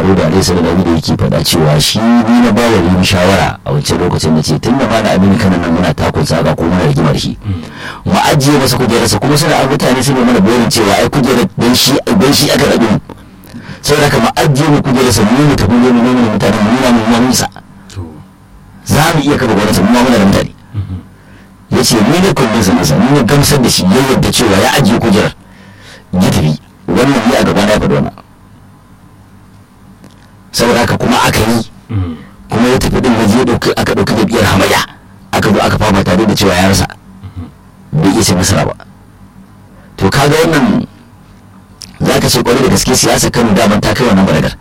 da alaihi sallallahu da yake faɗa cewa shi ni na ba wa shawara a wancan lokacin da ce tun da ma da amini kanan nan muna takun saka ko muna rigimar shi mu ajiye masa kujerarsa kuma suna a mutane su ne mana bayanin cewa ai kujerar don shi don shi aka rabu saboda haka mu ajiye mu kujerarsa mu mu tafi mu nuna mutane mu nuna mu nuna sa za mu iya kafa gwamnati mu ma muna da mutane ya ce ni ne kundin sa nasa ni ne gamsar da shi ya yadda cewa ya ajiye kujerar ya tafi wannan ne a gaba na faɗi wannan saboda haka kuma aka yi kuma ya tafi din waje dauki aka dauki jam'iyyar hamayya aka zo aka fama tare da cewa ya rasa bai iya ce nasara ba to kaga wannan za ka ce kwarai da gaske siyasa kano daman ta kai wannan baragar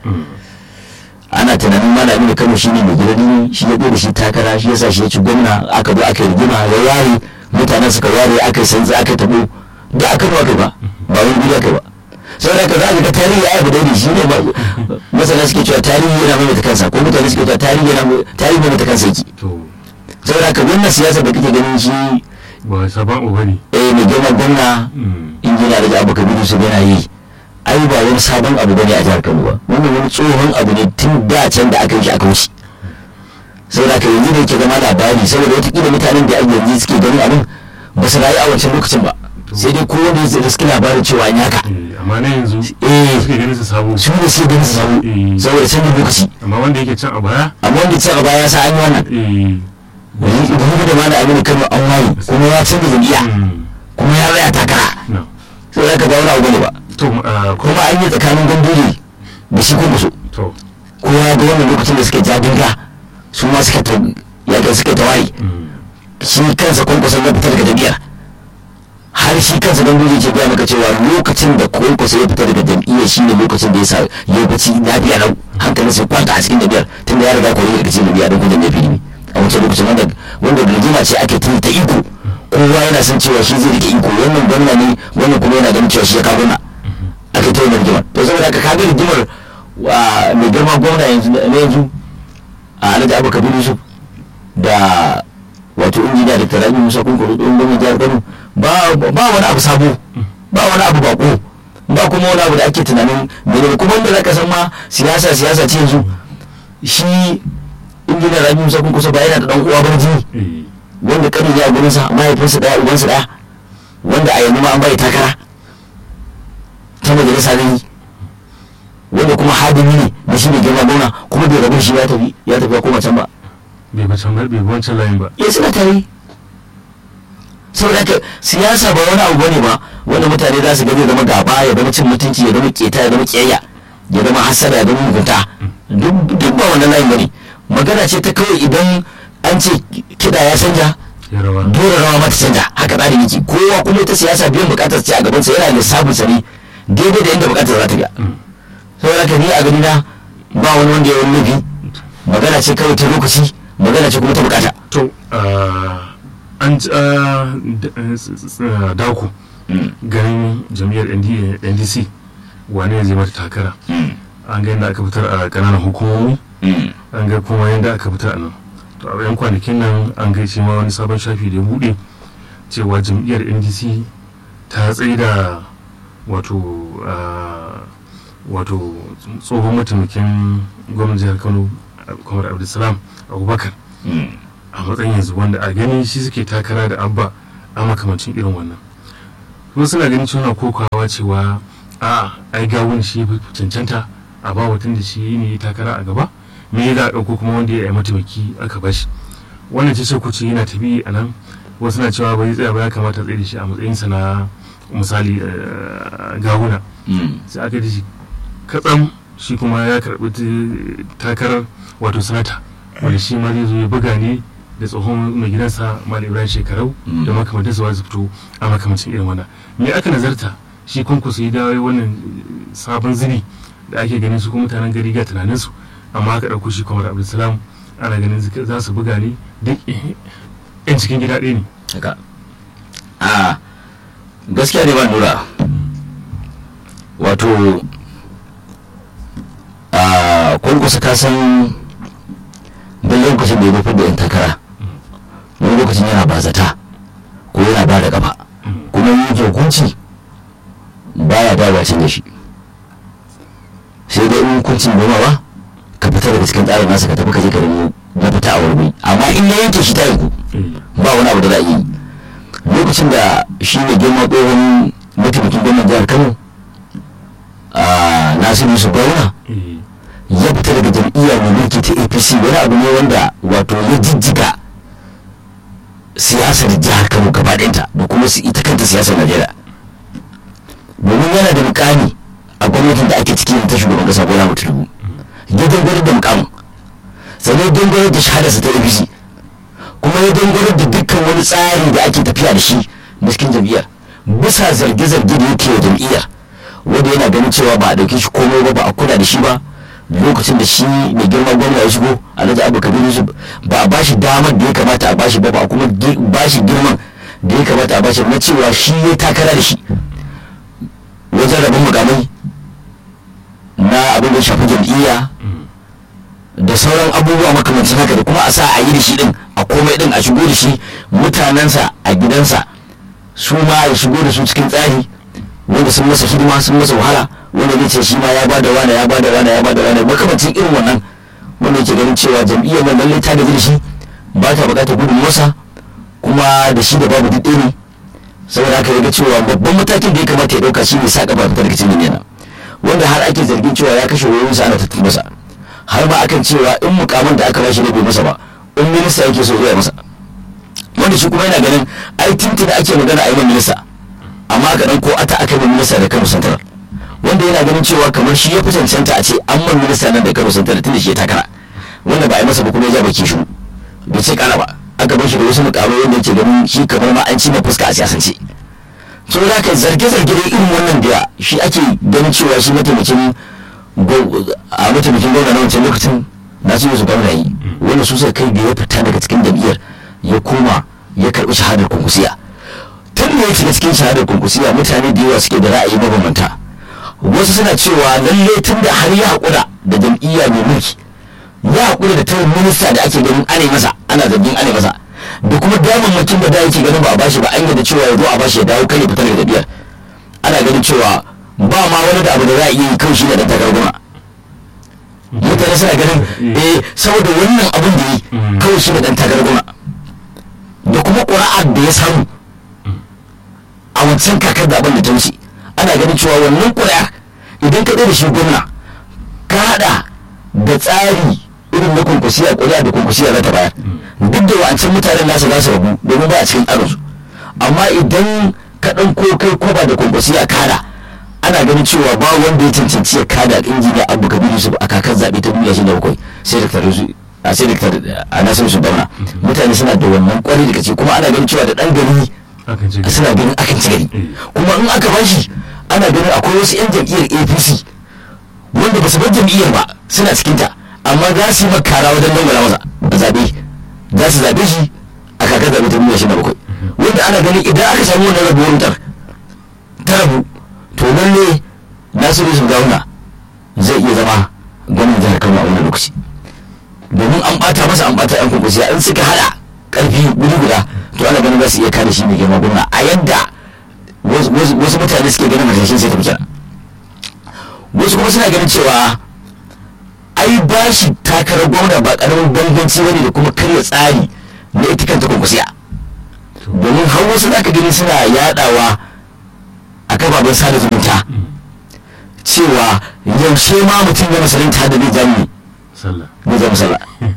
ana tunanin malami da kano shine mai gidan shi ya da shi takara shi yasa shi ya ci gwamna aka zo aka yi rigima ya yare mutanen suka yare aka yi sanzi aka tabo da aka ba ba ba wani guri aka ba sau da ka za ka ga tarihi ya abu daidai shi ne masana suke cewa tarihi yana maimaita kansa ko mutane suke cewa tarihi yana tarihi maimaita kansa yake sau da ka wannan siyasa da kake ganin shi ba sabon uba ne eh mai girma gwamna injiniya da abu kabiru su yana yi ai ba wani sabon abu bane a jihar kano ba wannan wani tsohon abu ne tun da can da aka yi shi aka wuce sau da ka yanzu da yake zama labari saboda watakila mutanen da yanzu suke ganin abin ba su rayu a wancan lokacin ba sai dai kowa da zai riski labarin cewa an yaka amma na yanzu eh suke ganin su sabo su ne suke ganin su sabo saboda canjin lokaci amma wanda yake can a baya amma wanda can a baya ya sa an yi wannan eh wani da ma da aminu kano an waye kuma ya canza jam'iyya kuma ya raya takara no sai za ka ga wani abu ne ba to ah, ko kuma an yi tsakanin ganduri da shi kuma so to kowa ya ga wannan lokacin da suke jadinga su ma suka ta yaga suka ta waye mm, shi kansa kwankwason ya fita daga jam'iyyar har shi kansa ganduri ke gaya maka cewa lokacin da kwankwaso ya fita daga jam'iyyar shi ne lokacin da ya sa ya bacci lafiya lau hankalin sai kwanta a cikin jam'iyyar tun da ya riga kwaye daga cikin jam'iyyar don kudin jam'iyyar ne a wancan lokacin wanda wanda rigima ce ake tun ta iko kowa yana son cewa shi zai rike iko wannan gwamna ne wannan kuma yana ganin cewa shi ya kawo gwamna ake ta yin rigimar to saboda haka kaga rigimar wa mai girma gwamna yanzu na yanzu a alhaji abu kabiru yusuf da wato injiniya da tarabi musa kun kudu ɗin gwamnan jihar kano ba ba wani abu sabo ba wani abu bako ba kuma wani abu da ake tunanin mene kuma wanda zaka san ma siyasa siyasa ce yanzu shi injiniya rabi musa kun kusa ba yana da dan uwa bar jini eh wanda kanin ya gurin sa mahaifinsa daya ubansa daya wanda a yanzu ma an bai takara ta majalisa ne wanda kuma hadimi ne da shi ne girma gona kuma bai rabu shi ya tafi ya tafi ya koma can ba bai ba can bai bi wancan layin ba ya suna tare saboda haka siyasa ba wani abu bane ba wanda mutane za su gani ya zama gaba ya zama cin mutunci ya zama keta ya zama kiyayya ya zama hasada ya zama mugunta duk duk ba wannan layin bane magana ce ta kawai idan an ce kiɗa ya canja ya rawa dole rawa mata canja haka tsarin yake kowa kuma ita siyasa biyan bukatar ce a gaban sa yana lissafin sa ne daidai da inda bukatar za ta biya saboda haka ni a gani na ba wani wanda ya wani laifi magana ce kawai ta lokaci magana ce kuma ta bukata to ah, an ji ah, d- eh, s- s- ah, dako ganin jam'iyyar ND- ndc wane ne zai mata takara an ga yadda aka fitar a kananan hukumomi an ga kuma yadda aka fitar a nan to a yan kwanakin nan an ga shi ma wani sabon shafi da ya buɗe cewa jam'iyyar ndc ta tsaye da wato ah, wato tsohon mataimakin gwamnan jihar kano kamar abdulsalam abubakar a matsayin yanzu wanda a gani shi suke takara da abba a makamancin irin wannan kuma suna ganin cewa kokawa cewa a ai gawun shi ya fi cancanta a ba watan da shi ne ya takara a gaba me ya za a ɗauko kuma wanda ya yi mataimaki aka bashi wannan ce ku ce yana tabi a nan wasu na cewa bai tsaya ba ya kamata tsaye da shi a matsayinsa na misali eh, gawuna sai aka ji shi katsam shi kuma ya karɓi t- takarar wato sanata wanda shi ma zai zo ya buga ne da tsohon mai gidansa malam ibrahim shekarau Mm. da makamantar su su fito a makamancin irin wannan me aka nazarta shi kwankwaso ya dawo wannan sabon zini da ake ganin su kuma mutanen gari ga tunanin su amma aka ɗauko shi kamar abdulsalam ana ganin zika- za su buga ne duk yan cikin gida ɗaya ne haka a gaskiya ne ba nura wato a kwankwasa ka san don lokacin da ya nufin da yan takara wani lokacin yana bazata ko yana ba da gaba kuma yin hukunci baya dawa da shi sai sai dai in hukuncin gomawa ka fita daga cikin tsarin nasa ka tafi ka je ka nemo na fita a wurbi amma in ya yanke shi ta yanku ba wani abu da za a yi lokacin da shi ne girma tsohon mataimakin gwamnan jihar kano a nasiru su bauna ya fita daga jam'iyya mai mulki ta apc wani abu ne wanda wato ya jijjiga siyasar jihar kano gaba ɗayanta da kuma su ita kanta siyasar najeriya domin yana da mukami a gwamnatin da ake ciki ta shugaban kasa bola mutum ya dangane da mukamin sannan ya dangane da shahadarsa ta apc kuma ya dangane da dukkan wani tsari da ake tafiya da shi na cikin jam'iyyar bisa zarge-zarge da yake wa jam'iyyar wanda yana ganin cewa ba a ɗauke shi komai ba ba a kula da shi ba lokacin da shi mai girma gwamna ya shigo alhaji abu kabir yusuf ba a bashi damar da ya kamata a bashi ba ba a kuma bashi girman da ya kamata a bashi na cewa shi ya takara da shi wajen rabin mukamai na abin da shafi jam'iyya da sauran abubuwa makamancin haka da kuma a sa a yi da shi din a komai din a shigo da shi mutanensa a gidansa su ma ya shigo da su cikin tsari wanda sun masa hidima sun masa wahala wanda zai ce shi ma ya bada wane ya bada wane ya bada wane makamancin irin wannan wanda yake ganin cewa jam'iyyar nan lallai ta gaji da shi ba ta bukatar gudunmuwarsa kuma da shi da babu duk ne saboda haka ya ga cewa babban matakin da ya kamata ya dauka shi ne sa gaba fitar cikin nan wanda har ake zargin cewa ya kashe wayoyinsa ana tattun masa har ma akan cewa in mukamin da aka bashi ne bai masa ba in minista yake so ya masa wanda shi kuma yana ganin ai tintin da ake magana a yi minista amma ga dan ko ata aka yi minista da Kano Central wanda yana ganin cewa kamar shi ya fi cancanta a ce an man minista nan da Kano Central tunda shi ya takara wanda ba a yi masa ba kuma ya ja baki shi bai ce kana ba aka bar shi da wasu mukamai wanda yake ganin shi kamar ma an ci na fuska a siyasance so da ka zarge-zarge da irin wannan da shi ake ganin cewa shi mataimakin a mataimakin gwamna na wancan lokacin na su su gwamna yi wanda su suka kai da ya fita daga cikin jam'iyyar ya koma ya karɓi shahadar kunkusiya tun da ya shiga cikin shahadar kunkusiya mutane da yawa suke da ra'ayi mabambanta wasu suna cewa lalle tun da har ya haƙura da jam'iyya mai mulki ya haƙura da tarin minista da ake ganin ana masa ana zargin ana masa da kuma damammakin da da yake ganin ba a bashi ba an yadda cewa ya zo a bashi ya dawo kai ya fita daga jam'iyyar ana ganin cewa ba ma wani da abu da za a iya yi kawai shi da ɗan takarar gwamna mutane suna ganin eh saboda wannan abin da yi kawai shi da ɗan takarar gwamna da kuma ƙura'ar da ya samu a wancan kakar da abin da ta wuce ana ganin cewa wannan ƙuri'ar idan ka da shi gwamna ka haɗa da tsari irin na kunkusiya ƙuri'a da kunkusiya za ta bayar duk da wancan mutanen nasa za su rabu domin ba a cikin tsarinsu amma idan ka ɗauko kai kwaba da kunkusiya kada ana ganin cewa ba wanda ya cancanci ya kada injiniya abu kabiru su a kakar zaɓe ta duniya shi da bakwai sai daktar a sai daktar a nasiru su bauna mutane suna da wannan kwarai da kace kuma ana ganin cewa da ɗan gari suna ganin akan ci gari kuma in aka bashi ana ganin akwai wasu 'yan jam'iyyar apc wanda ba su bar jam'iyyar ba suna cikinta amma za su yi makara wajen dangwala masa a zaɓe za su zaɓe shi a kakar zaɓe ta duniya shi da bakwai wanda ana ganin idan aka samu wannan rabuwar wutar ta rabu to lalle nasiru su gauna zai iya zama gwamnan jihar kano a wannan lokaci domin an bata masa an bata yan kunkusiya in suka hada karfi guri guda to ana ganin za su iya kare shi mai girma gwamna a yadda wasu mutane suke ganin harsashin sai ta fi wasu kuma suna ganin cewa ai ba shi takarar gwamna ba karamin bambanci bane da kuma karya tsari na ita kanta kunkusiya domin har wasu zaka gani suna yadawa a kafafen sada zumunta cewa yaushe ma mutum ya musulunta da zai jami zai zama sallah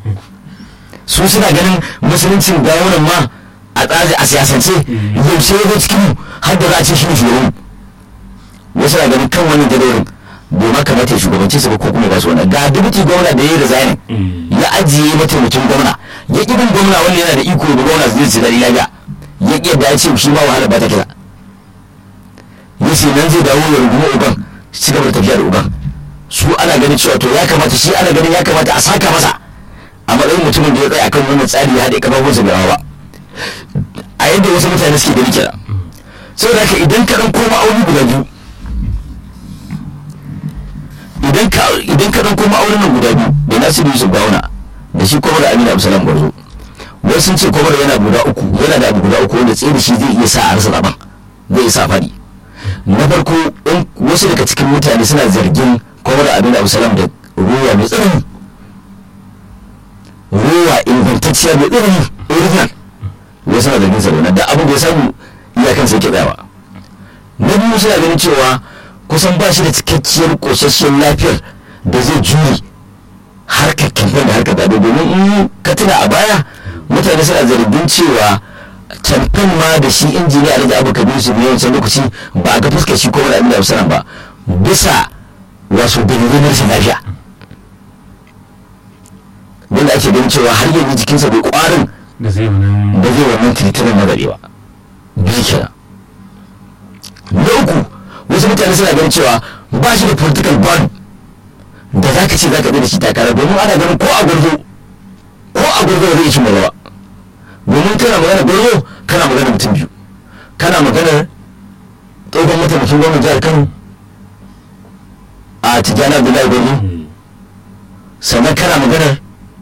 su suna ganin musuluncin gawunan ma a tsari a siyasance yaushe ya zo cikin har da za a ce shi ne shugaban wasu na ganin kan wani jadawalin bai ma kamata ya shugabanci su ba ko kuma ba su wani ga dubuti gwamna da ya yi resigning ya ajiye mataimakin gwamna ya ƙi bin gwamna wanda yana da iko da gwamna zai ci daɗi lafiya ya ƙi yadda ya ce shi ma wahala ba ta kira ya ce nan zai dawo ya rungumi uban ci gaba da tafiya da uban su ana ganin cewa to ya kamata shi ana ganin ya kamata a saka masa a matsayin mutumin da ya tsaya akan wannan tsari ya haɗe kafafunsa bai hawa ba a yadda wasu mutane suke gani kenan saboda haka idan ka ɗan koma aure guda biyu idan ka idan ka ɗan koma auren nan guda biyu da nasiru yusuf bauna da shi kwamar amina absalam gwarzo wasu sun ce kwamar yana guda uku yana da abu guda uku wanda tsaye da shi zai iya sa a rasa zaben zai sa faɗi na farko wasu daga cikin mutane suna zargin kuma da abin da abusalam da ruwa mai tsanani ruwa ingantacciya mai tsanani original ya sana da nisa da da abin da ya samu iyakan sai ke tsayawa na biyu suna ganin cewa kusan ba shi da cikakkiyar ƙosasshiyar lafiyar da zai jure harkar kamfen da harkar zaɓe domin in ka tuna a baya mutane suna zargin cewa kamfen ma da shi injiniya alhaji abu kabiru su biyu wancan lokaci ba a ga fuskar shi ko wani abin da abu ba bisa wasu dalilai na rashin lafiya wanda ake ganin cewa har yanzu jikinsa bai kwarin da zai wannan da zai wannan tiritirin na zaɓe ba biyu kenan na uku wasu mutane suna ganin cewa ba shi da political bond da za ka ce za ka da shi takara domin ana ganin ko a gurzo ko a gurzo ba zai ci ba domin kana magana gurzo kana magana mutum biyu kana magana tsohon mataimakin gwamnan jihar kano a tijjani abdullahi gurzo sannan kana maganar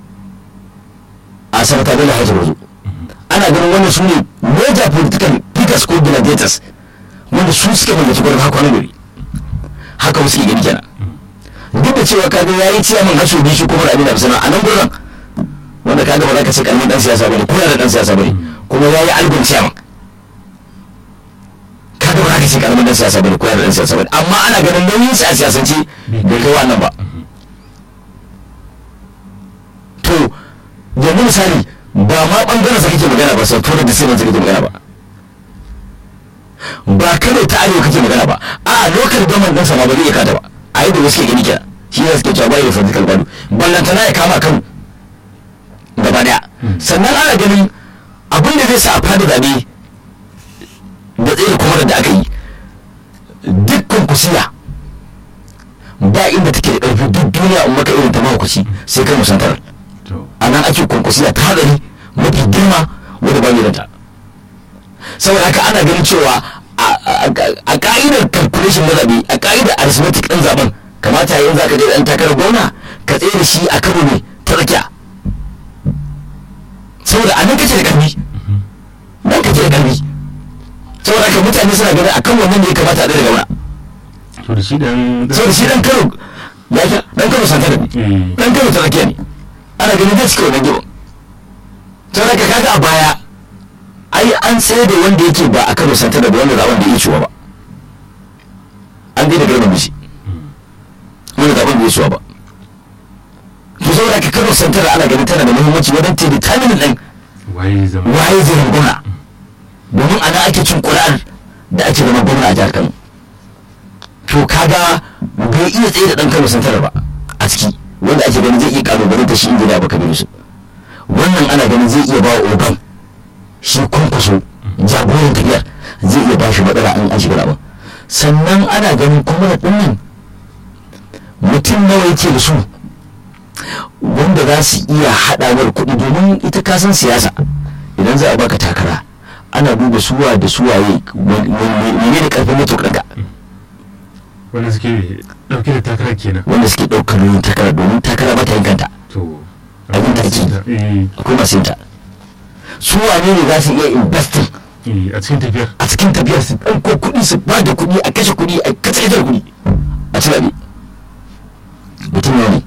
a sanata bello hajji gurzo ana ganin wannan su ne major political figures ko gladiators wanda su suke mallaki gurin haka wani gari haka wasu ke gani kenan duk da cewa kaga yayi ciyaman haso bi shi kuma da abin da a nan gurin wanda kaga ba za ka ce karamin dan siyasa bane ko da dan siyasa bane kuma yayi albin ciyaman kaga ba za ka ce karamin dan siyasa bane ko da dan siyasa bane amma ana ganin nauyin sa a siyasance bai kai wannan ba to yanzu misali ba ma bangaren sa kake magana ba sai tura da sai kake magana ba ba kano ta arewa kake magana ba a lokal gaman ɗansa ma ba zai iya kada ba a yi da wasu ke gani kenan shi ne suke cewa bai da political value ballantana ya kama kano gaba daya sannan ana ganin abin da zai sa a fada zaɓe da tsaye kuma da aka yi dukkan kusiya ba inda take da ƙarfi duk duniya in maka irin ta mahaukaci sai kai musantar a nan ake kwankwasiya ta hadari mafi girma wadda ba yi ta saboda haka ana ganin cewa a ka'idar calculation na zaɓe a ka'idar arithmetic ɗin zaɓen kamata yayin za ka je ɗan takarar gwamna ka tsaye da shi a karo ne ta tsakiya saboda a nan kace da ƙarfi nan kace da ƙarfi saboda haka mutane suna ganin akan wannan ne ya kamata a ɗaya da gwamna to da shi dan saboda shi ɗan karo ya ke ɗan karo santa da ne ɗan karo ta tsakiya ne ana ganin zai cika wannan gibin saboda haka kaga a baya ai an tsaye da wanda yake ba a kano santa da wanda zaben da ya ciwa ba an daina girma shi wanda zaben da ya ciwa ba to saboda ka kano santa da ana ganin tana da muhimmanci wajen ta determine din waye zama waye zai zama gwamna domin ana ake cin ƙuri'ar da ake zama gwamna a jihar kano to kaga bai iya tsaye da ɗan kano santa ba a ciki wanda ake ganin zai iya kalubalanta shi inda da baka bi su wannan ana ganin zai iya ba wa ogan shi kwankwaso jagoran tafiyar zai iya bashi matsala an an shiga abin sannan ana ganin kuma da ɗinnan mutum nawa yake da su wanda za su iya haɗawar kuɗi domin ita kasan siyasa idan za a baka takara ana duba suwa da suwaye mene da karfin mutuƙanka wanda suke dauke da takara kenan wanda suke ɗaukar nauyin takara domin takara ba ta yin kanta to abin da ake akwai masu yin ta su wane ne za su iya investing a cikin tafiyar a cikin tafiyar su ɗauko kuɗi su ba da kuɗi a kashe kuɗi a kashe ita kuɗi a ci zaɓe mutum ne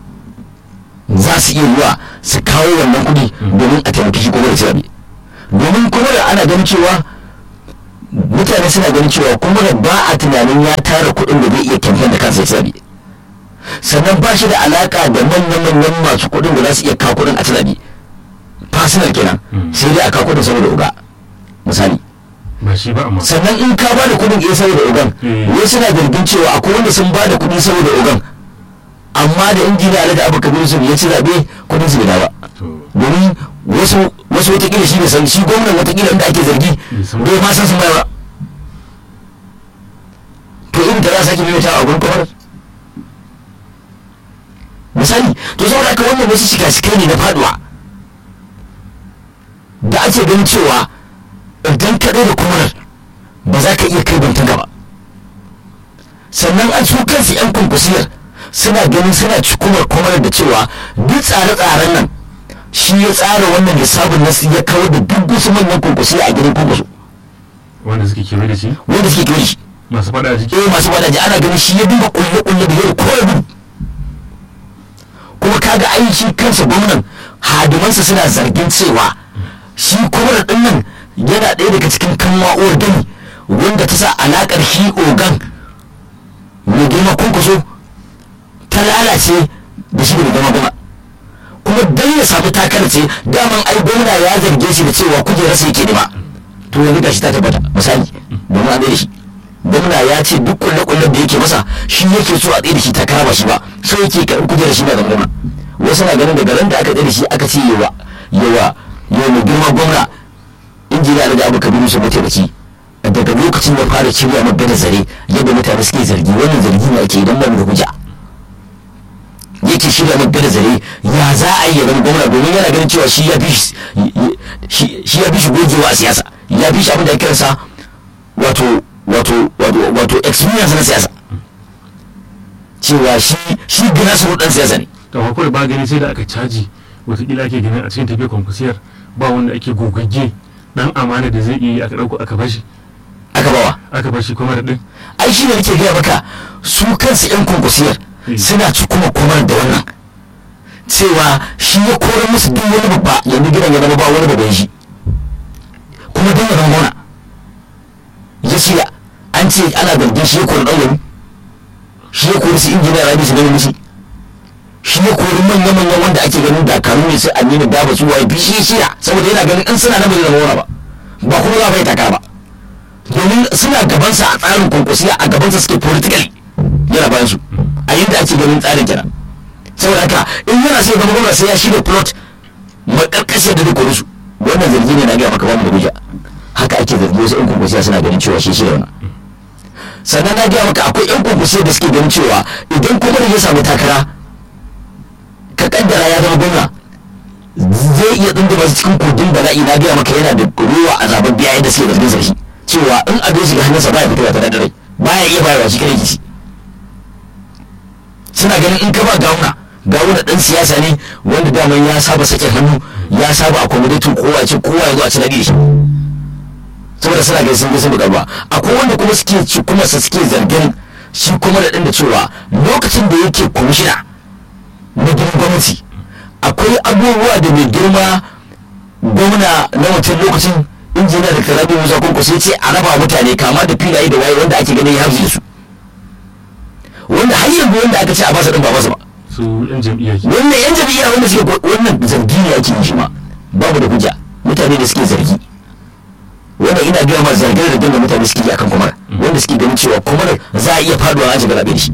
za su iya zuwa su kawo wannan kuɗi domin a taimaki shi kuma da ci zaɓe domin kuma da ana ganin cewa mutane suna ganin cewa kuma da ba a tunanin ya tara kuɗin da zai iya kyamfen da kansa ya ci zaɓe sannan ba shi da alaka da manyan-manyan masu kuɗin da za su iya kawo kuɗin a ci zaɓe personal kenan sai dai a kawo kuɗin saboda uga misali ba shi ba amma sannan in ka ba da kuɗin iya saboda ogan wai suna zargin cewa akwai wanda sun ba da kuɗi saboda ogan amma da injiniya alhaji abu kabir su ya ci zaɓe kuɗin su bai dawo ba domin wasu wasu watakila shi ne san shi gwamnan watakila inda ake zargi bai ma san sun bai ba to in ta za sake maimaita a gurin kwamar misali to saboda haka wannan wasu shika-shikai ne na faduwa da ake ganin cewa idan ka da kumarar ba za ka iya kai bantan gaba sannan an su kansu 'yan kwankwasiyar suna ganin suna cikumar kumarar da cewa duk tsare-tsaren nan shi ya tsara wannan lissafin nasu ya kawar da duk wasu manyan kwankwasiya a gidan kwankwaso wanda suke kewaye da shi wanda suke kewaye shi masu faɗa a jiki eh masu wadaji ana ganin shi ya duba kulle kulle da yau ko gudu kuma kaga ai shi kansa gwamnan hadimansa suna zargin cewa shi kuma din nan yana ɗaya daga cikin kanwa'uwar gani wanda ta sa alakar shi ogan mai girma kunkuso ta lalace da shi da mai girma gwamna kuma dan ya samu takar ce daman ai gwamna ya zarge shi da cewa kujerarsa yake nema to yanzu gashi ta tabbata misali domin an da shi gwamna ya ce duk kulle-kullen da yake masa shi yake so a tsaye da shi takara ba shi ba so yake karɓi kujerar shi ba da gwamna wasu na ganin daga ran da aka tsaye da shi aka ce yawa yawa yawa mai girma gwamna injiniya da abu kabiru su mataimaki daga lokacin da fara shirya magana zare yadda mutane suke zargi wannan zargi ne ake idan ba mu da hujja yake shirya magana zare ya za a yi yaban gwamna domin yana ganin cewa shi ya fi shi shi ya fi shi gogewa a siyasa ya fi shi abin da ya kiransa wato wato wato wato experience na siyasa cewa shi shi gina su dan siyasa ne to akwai ba gani sai da aka caji watakila ake ganin a cikin tafiyar kwankwasiyar ba wanda ake gogagge dan amana da zai iya yi aka ɗauko aka bashi aka bawa aka bashi kuma da ɗin ai shi ne nake gaya maka su kansu yan konkursiyar suna ci kuma komar da wannan cewa shi ya korar musu duk wani babba yanzu gidan ya zama ba wani babban shi kuma dan ya gona ya shirya an ce ana zargin shi ya kori ɗan wani shi ya kori su injiniya rabi su gani musu shi ya kori manya-manyan wanda ake ganin dakaru ne sai aminu daba su waye bi shi ya shirya saboda yana ganin in suna na bai zama wani ba ba kuma za a bai takara ba domin suna gabansa a tsarin kwankwasiya a gabansa suke politically yana bayan su a yadda ake ganin tsarin kenan saboda haka in yana sai zama gwamna sai ya shirya plot makarkashiyar da duk su wannan zargi ne na gaya maka bamu da hujja haka ake zargi wasu yan kwankwasiya suna ganin cewa shi shirya wannan sannan na gaya maka akwai yan kwankwasiya da suke ganin cewa idan kuma ya samu takara ka kaddara ya zama gwamna zai iya tsunduma su cikin kogin bala'i na gaya maka yana da ruwa a zaben biya yadda suke zargin sarki cewa in abin shiga hannunsa baya fitowa ta daddare baya iya bayarwa shi kare kici suna ganin in ka ba gawuna gawuna dan siyasa ne wanda daman ya saba sakin hannu ya saba accommodating kowa ce kowa ya zo a ci nadi shi saboda suna ganin sun ga sun buƙarwa akwai wanda kuma suke ci kuma su suke zargin shi kuma da ɗin da cewa lokacin da yake kwamishina na gidan gwamnati akwai abubuwa da mai girma gwamna na wancan lokacin injiniya da karabi musa kunku sai ce a raba mutane kama da filaye da waye wanda ake ganin ya hauzi da su wanda har yanzu wanda aka ce a basa din ba basa ba su yan jam'iyya ke wannan yan jam'iyya wanda suke wannan zargi ne ake yi shi ma babu da hujja mutane da suke zargi wanda ina gaya ma zargin da da mutane suke yi akan kumar wanda suke ganin cewa kumar za a iya faduwa an shiga zaɓe da shi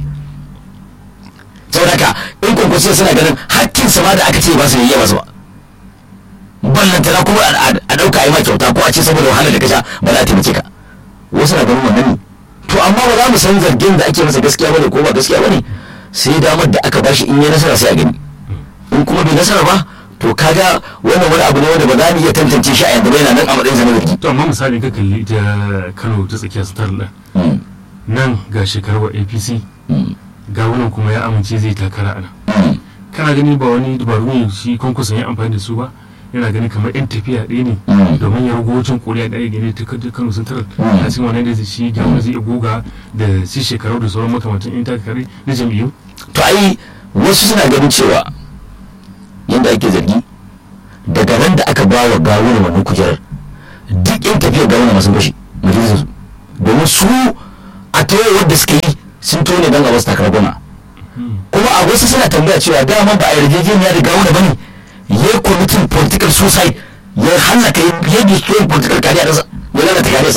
saboda haka in kwankwasiya suna ganin hakkin sama da aka ce ba su yi yawa su ba ballantana kuma a ɗauka a yi ma kyauta ko a ce saboda wahalar da ka sha ba za a taimake ka wasu na ganin wannan ne to amma ba za mu san zargin da ake masa gaskiya bane ko ba gaskiya bane sai damar da aka bashi in ya nasara sai a gani in kuma bai nasara ba to kaga wannan wani abu ne wanda ba za mu iya tantance shi a yanzu ba yana nan a matsayin sa na zargi to amma misali ka kalli ita kano ta tsakiyar star din nan ga shekarar apc ga wannan kuma ya amince zai takara a nan kana gani ba wani dabaru ne shi kwankwason ya amfani da su ba yana gani kamar yan tafiya ɗaya ne domin ya rugo wancan koriya ɗaya gane ta kano central a cikin wannan da shi gyamar zai iya goga da shi shekaru da sauran makamantan yan takare na jam'iyyu to ai wasu suna ganin cewa yadda ake zargi daga nan da aka ba wa gawuna wannan kujerar duk yan tafiyar gawuna masu bashi majalisar su domin su a tawo wadda suka yi sun tone don a wasu takarar goma kuma a wasu suna tambaya cewa dama ba a yarjejeniya da gawuna ba ne ya yi kwamitin political suicide ya hallaka ya destroy political career ɗinsa ya lalata kariyarsa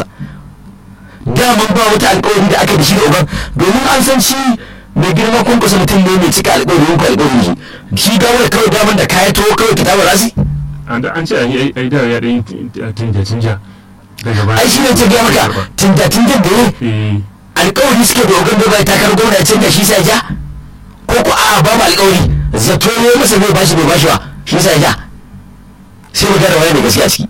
daman ba wata alkawari da aka da shi da uban domin an san shi mai girma kun kusa mutum ne mai cika alƙawarin ku alƙawarin shi shi dawo da kawai daman da kaya to kawai ki tawo rasi an da an ce an yi ai da ya ɗan tinja tinja daga baya ai shi ne ta gaya maka tinda tinda da ne alƙawari suke da ogan da bai takar gwamna ya canza shi sai ja ko ko a ba mu alƙawari zato ne masa bai bashi bai bashi ba shi sai ja sai mu gane waye ne gaskiya ciki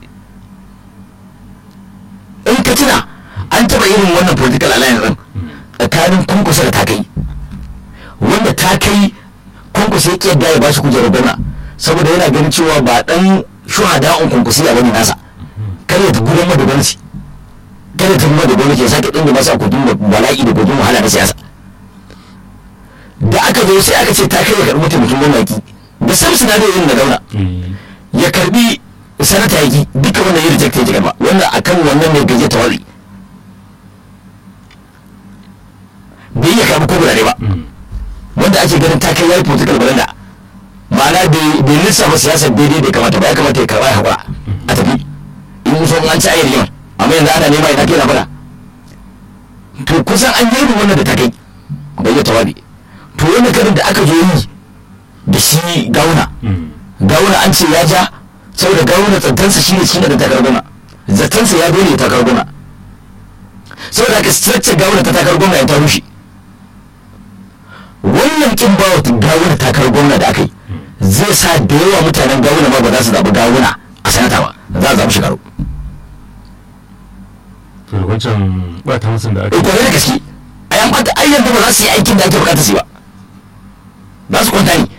in ka tuna an taɓa irin wannan political alliance din tsakanin kunkusa da takai wanda ta kai kunkusa ya yadda ya bashi kujerar gwamna saboda yana ganin cewa ba dan shuhada un kunkusi a wani nasa kar ya gudan da gwamnati kar kada ta kuma da gwamnati ya sake dinga masa kudin da bala'i da kudin wahala na siyasa da aka zo sai aka ce ta kai ya karbi mataimakin gwamnati da sam sinadari irin na gauna ya karbi sanata yaki duka wannan yi reject ya karba wannan akan wannan ne gaje ta wari bai iya karbi ko gurare ba wanda ake ganin ta kai yayi political balanda ma'ana bai lissafa siyasar daidai da kamata ba ya kamata ya karba ya haƙura a tafi in so an ci ayyar yawan amma yanzu ana nema ina kai na fara to kusan an yi wannan da ta kai bai yi tawabi to wani karin da aka zo yi da shi gauna gauna an ce ya ja saboda gauna tsantansa shi ne shi da takar gona zatansa ya dole takar gona saboda aka structure gauna ta takar gona ya ta rushe wannan kin bawa gawuna takar gwamna da aka yi zai sa da yawa mutanen gawuna ma ba za su zaɓi gawuna a sanata ba za a zaɓi shekaru to da wancan bata musun da aka kwarai da gaske a yan bata ai yanzu ba za su yi aikin da ake bukata su yi ba za su kwanta ne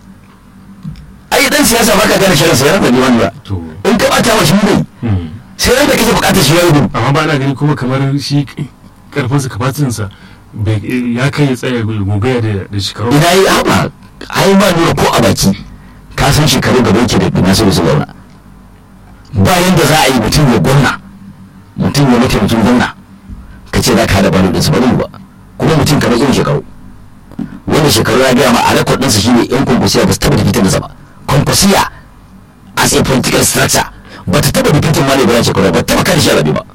ai dan siyasa ba ka gane shirin sa yana da liman ba to in ka bata wa shi ne sai ran da kake bukatar shi ya rubu amma ba na gani kuma kamar shi karfinsa kafatinsa ya kai ya tsaya gogaya da da shekaru ina yi haɓa ai ba nuna ko a baki ka san shekaru gaba yake da nasiru su zauna bayan da za a yi mutum ya gwamna mutum ya mataimakin gwamna ka ce za ka haɗa balo ɗinsa ba zai yi ba kuma mutum kamar irin shekaru wanda shekaru ya gaya ma a rekod ɗinsa shi ne yan kwankwasiya ba su taɓa dikitin da ba kwankwasiya as a political structure ba ta taɓa dikitin ma ne ba shekaru ba ta taɓa kan shi rabe ba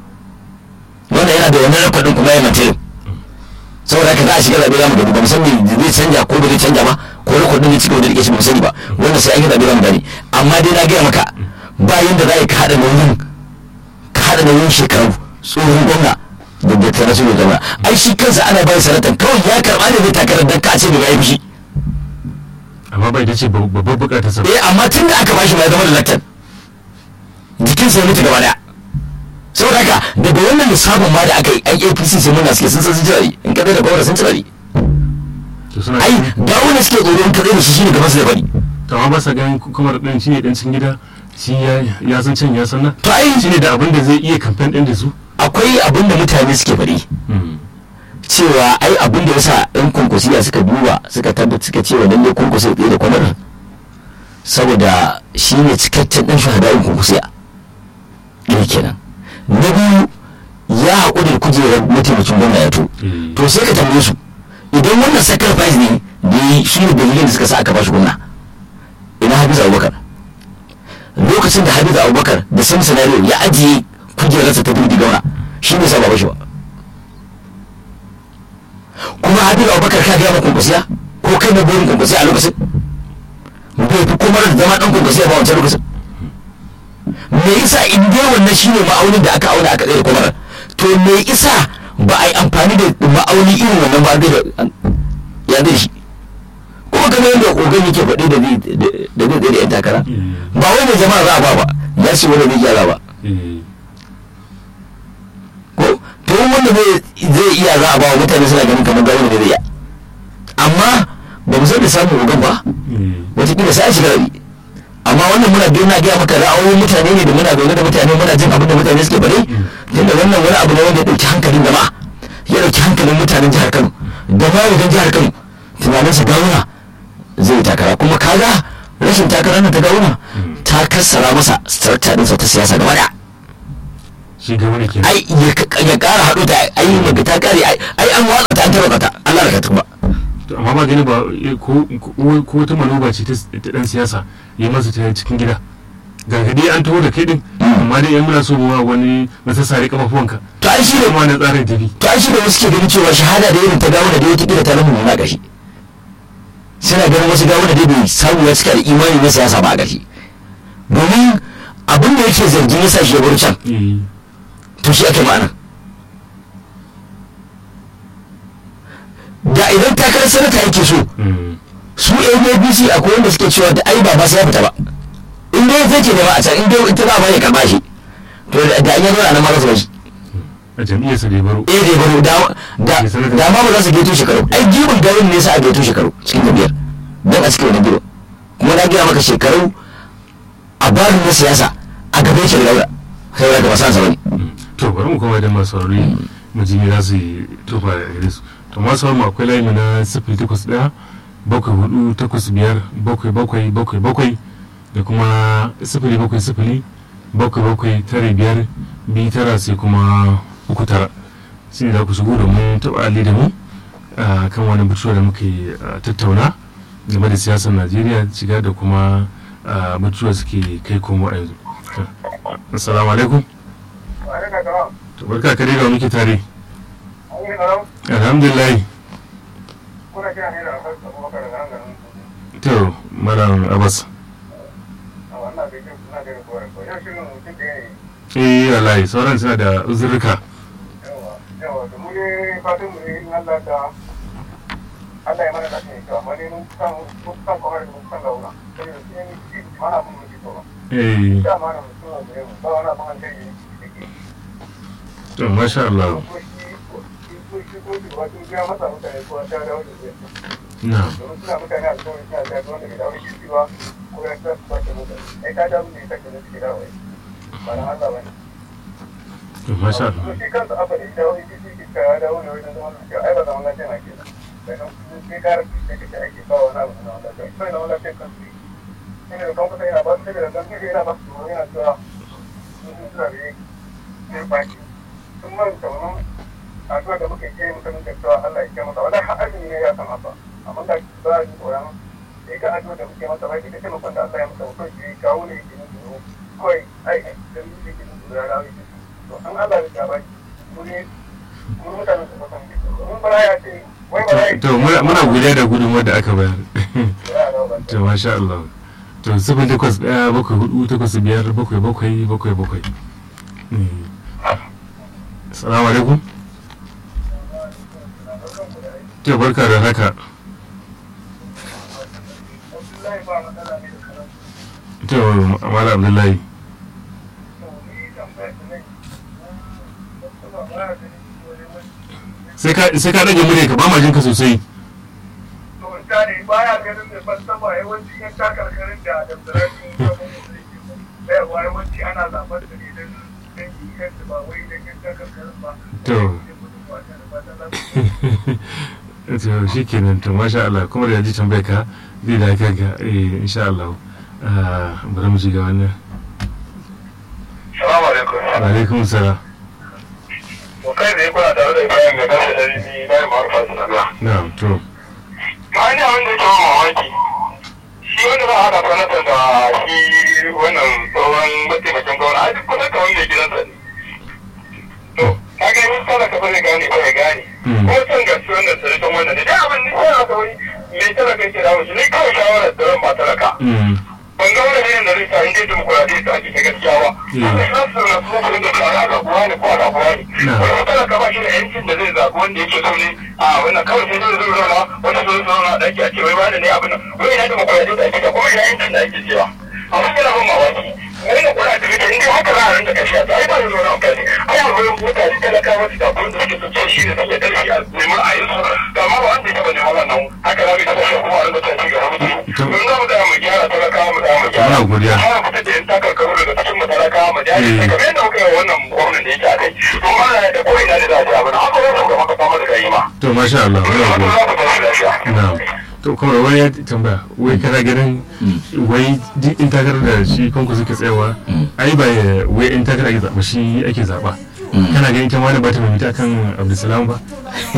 wanda yana da wannan rekod ɗin kuma ya mantirin saboda haka za a shiga zaɓe zamu gani ba mu san me zai canja ko ba zai canja ba ko rekod ɗin zai cigaba da rike shi ba mu sani ba wanda sai an yi zaɓe zamu gani amma dai na gaya maka bayan da za ka haɗa nauyin ka haɗa nauyin shekaru tsohon gwamna da da ta nasu da ai shi kansa ana bayan sanatan kawai ya karɓa ne zai takarar dan ka ce da ya yi fushi amma bai dace babbar bukatar sa eh amma tun da aka bashi ma ya zama da laktan jikinsa ya mutu gaba daya saboda haka daga wannan lissafin ma da aka yi ai apc sai muna suke sun san sun cirari in ka da gwamna sun cirari to suna ai ga wanda suke tsoro in ka da shi shine gaban su da bari to amma ba sa ganin kuma din shine dan cikin gida shi ya ya san can ya san nan to ai shine da abin da zai iya campaign din da su akwai abin da mutane suke faɗi cewa ai abin da yasa ɗan kunkusiya suka duba suka tabbata suka cewa lalle kunkusiya tsaye da kwanar saboda shi ne cikakken ɗan shahadarin kunkusiya ɗaya kenan na biyu ya haƙuri da kujerar mataimakin gwamna ya to to sai ka tambaye su idan wannan sacrifice ne da yi shi ne dalilin da suka sa aka bashi gwamna ina hafiz abubakar lokacin da hafiz abubakar da sam scenario ya ajiye kujerarsa ta birni gauna shi ne sa ba bashi ba kuma hafiz abubakar ka gaya ma kwankwasiya ko kai na burin kwankwasiya a lokacin bai fi kuma da zama dan kwankwasiya ba wancan lokacin me yasa in dai wannan shine ma'aunin da aka auna aka tsaye da kwamarar to me yasa ba a yi amfani da ma'auni irin wannan ba da ya zai shi kuma kamar yadda ogan yake faɗi da zai da zai tsaye da yan takara ba wai mai jama'a za a ba ba ya ce wanda zai gyara ba ko to wanda zai iya za a ba wa mutane suna ganin kamar ga wanda zai iya amma ba mu san da samun ogan ba wataƙila sai a shiga rabi amma wannan muna biyu na gaya maka ra'ayoyin mutane ne da muna zaune da mutane muna jin abin da mutane suke bari tunda wannan wani abu ne wanda ya ɗauki hankalin jama'a ya ɗauki hankalin mutanen jihar kano da ma wajen jihar kano tunanin su gawuna zai takara kuma kaga rashin takarar nan ta gawuna ta kassara masa structure ɗinsa ta siyasa gaba ɗaya shi ga wani ke ai ya ƙara haɗu ta ai maga ta ƙare ai an watsa ta an tarwata ta Allah da ka ba amma ba gani ba ko ko wata manoba ce ta dan siyasa yi masa ta cikin gida gargadi an taho da kai din amma dai yan muna so mu wani masassare kafafuwanka to ai shi ne kuma na tsarin tafi to ai shi da wasu ke ganin cewa shahada da irin ta gawo da dai wata kila ta lamu na gashi suna ganin wasu gawo da dai bai samu ya cika da imani na siyasa ba a gashi domin abin da yake zargin ya sa shi ya bar can to shi ake ma'ana da idan takarar sanata yake so su abc akwai wanda suke cewa da ai ba ba sai ya fita ba in dai zai ke nema a can in dai ita ba ba ya karba shi to da an yi zuwa nan ma za su bashi a jam'iyyar sa da ya baro eh da ya baro da da ma ba za su geto shekaru ai gibin garin ne sa a geto shekaru cikin jam'iyyar dan a cikin wani gibin kuma na gaya maka shekaru a barin na siyasa a gaban shi da laura sai da ba san sa bane to bari mu koma da masu saurari mu ji me za su yi tofa da gare su to masu saurari mu akwai layi na sifili takwas ɗaya bakwai hudu takwas biyar bakwai bakwai bakwai bakwai da kuma sifili bakwai sifili bakwai bakwai tare biyar biyu tara sai kuma uku tara shi ne za ku shigo domin taɓa ali da mu a kan wani batuwa da muke ah, tattauna game da siyasar najeriya shiga da kuma ah, batuwa suke kai komo a yanzu To, assalamu alaikum to barka ka dai da muke tare alhamdulillah to malam abbas eh wallahi sauran suna da uzurruka Allah ya mana da ne to amma ne mun san mun san ko har mun san launa sai da shi ne shi mana mun ji to eh da mana mun so ne ba wani abin an kai ne to masha Allah ko shi ko shi ko shi wato ya masa mutane ko ta dawo da shi na domin suna mutane a cikin suna da wanda ke dawo da shi ba ko ya ta ba ta mutane ai ta dawo ne ta ke da shi dawo ba na Allah ba ne to masha to Allah shi kansa abu da ya dawo da shi ke ta dawo ne wajen zaman lafiya ai ba zaman lafiya na ke nan sannan kuma sai kara da kake ake ba wani abu na wanda kai sai na wani lafiya kansu ne ne da kan kusa yana ba su da dan kike yana ba su yana cewa sun suna da yin baki sun manta wannan addu'a da muke yi muka nuna cewa Allah ya kiyaye masa wannan har azumi ne ya san haka amma da ba ni koran sai ka addu'a da muke masa baki da taimakon da Allah ya masa mutum shi kawo ne yake nufi ne kawai ai da mu yake nufi da rawi to an Allah ya baki mu ne mu mutanen su ba san mun bara ya ce wai bara ya to muna muna godiya da gudunmuwar da aka bayar ce to masha Allah to sifili takwas ɗaya bakwai hudu takwas biyar bakwai bakwai bakwai bakwai Eh. assalamu alaikum to barka da haka Abdullahi ba matsala ne da karatu to mala abdullahi to ni tambayar da nake ba ba ya gani wani wani sai ka sai ka rage murya ka ba ma jinka sosai to misali baya ganin mai falsafa yawanci yan takarkarin da da tsirrai bayarwa yawanci ana zaɓar da ne don dangi kansu ba wai don yan takarkarin ba To. to shi kenan to masha Allah kuma da yaji tambayar ka zai da kanka eh insha Allah Ah, bari mu shiga wannan Salamu alaikum. wa alaikum salam To kai da kuna tare da bayan ga kasa da ni na yi ma'arfa su naga. na'am to Ma ni abin da ke mamaki. Shi wanda za a haɗa sanatan da shi wannan tsohon mataimakin gwamna a duk kusa kamar mai gidansa ne. To, ka ga yin talaka ba zai gane ba ya gane. Mm. Ko san gaske wannan sarkin wannan ne. Da abin ni sai aka wani mai talaka yake da shi ni kawai shawarar da ran ba talaka. mm ban ga wani irin da zai sa inda demokuraɗiyya ta ake ta gaskiya ba. Mm. Wanda za su na kuma kudin da tsara a zaɓuwa ne ko a zaɓuwa ne. Na. Wani wata ka ba shi da yancin da zai zaɓi wanda yake so ne a wannan kawai sai zai zo zauna wani zo zauna a ɗaki a ce wai wani ne abin nan. Wai ina demokuraɗiyya da ake ta kuma ina yancin da ake cewa. Amma yana ban mamaki. Wani na kula da mutum inda haka za a rinka kashe ta ai ba zai zo na amfani. Ai a wurin mutane talakawa su da abin da suke so ce shi ne suke ƙarfi a neman a yi su. To amma ba wanda ya taɓa neman wannan haka za mu yi ta kashe kuma a rinka ta ci gaba da su. To- Don za mu tsaya mu gyara talakawa mu tsaya mu gyara. Muna godiya. Ana fitar da yan takarkaru daga cikin matalaka ma jari Eh. kamar yadda muka yi wa wannan gwamnan da yake a kai. To ma na da ko ina da za a ji abin haka zai shuka maka fama da kai ma. to masha Allah muna Haka godiya za ku tashi lafiya. na'am to kuma wani ya tambaya wai kana ganin wai duk in takarar da shi kanku suke tsayawa ai ba ya- wai in takarar ake zaɓa shi ake zaɓa kana ganin ita ma wani ba ta mamita kan abdulsalam ba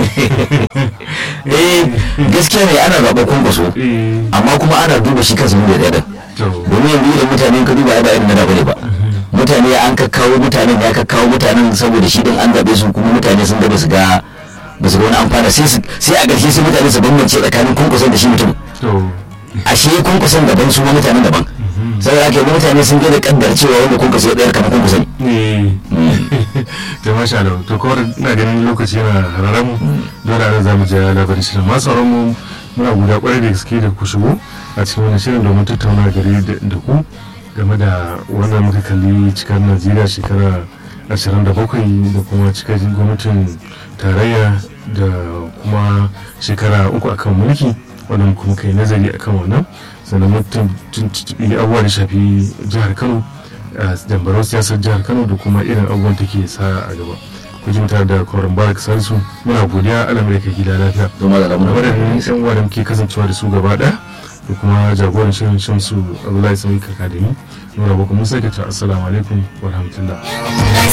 eh gaskiya ne ana zaɓar kwankwaso eh amma kuma ana duba shi kansa da ɗaya to domin yanzu da mutane ka duba ai ba irin na da bane ba mutane an kakkawo mutanen ya kakkawo mutanen saboda shi din an zaɓe su kuma mutane sun gaba su ga ba su ga wani amfana sai su- sai a ƙarshe sai mutane su bambance tsakanin kwankwason da shi mutum to ashe kwankwason daban su ma mutanen daban saboda haka yanzu mutane sun gada kaddar cewa wanda kwankwaso ya ɗayar kamar kwankwaso ne ne to masha Allah to kawai ina ganin lokaci yana hararen mu dole a nan za mu je labarin shirin masu sauran mu muna guda kwarai da gaske da ku shigo a cikin wannan shirin domin tattauna gari da da ku game da wannan muka kalli cikar Najeriya shekara 27 da kuma cikar gwamnatin tarayya da kuma shekara uku akan mulki wannan kuma kai nazari akan wannan sannan mutum tuntuɓi abubuwa da shafi jihar Kano jambarau siyasar jihar kano da kuma irin abubuwan take sa a gaba ku ji mutane da kwarin barak salisu muna godiya alamai da gida lafiya don ma da da lamunan waɗannan yan uwa da muke kasancewa da su gaba ɗaya da kuma jagoran shirin shamsu abdullahi sami kakademi nuna baku musa ke ta assalamu alaikum wa rahmatullah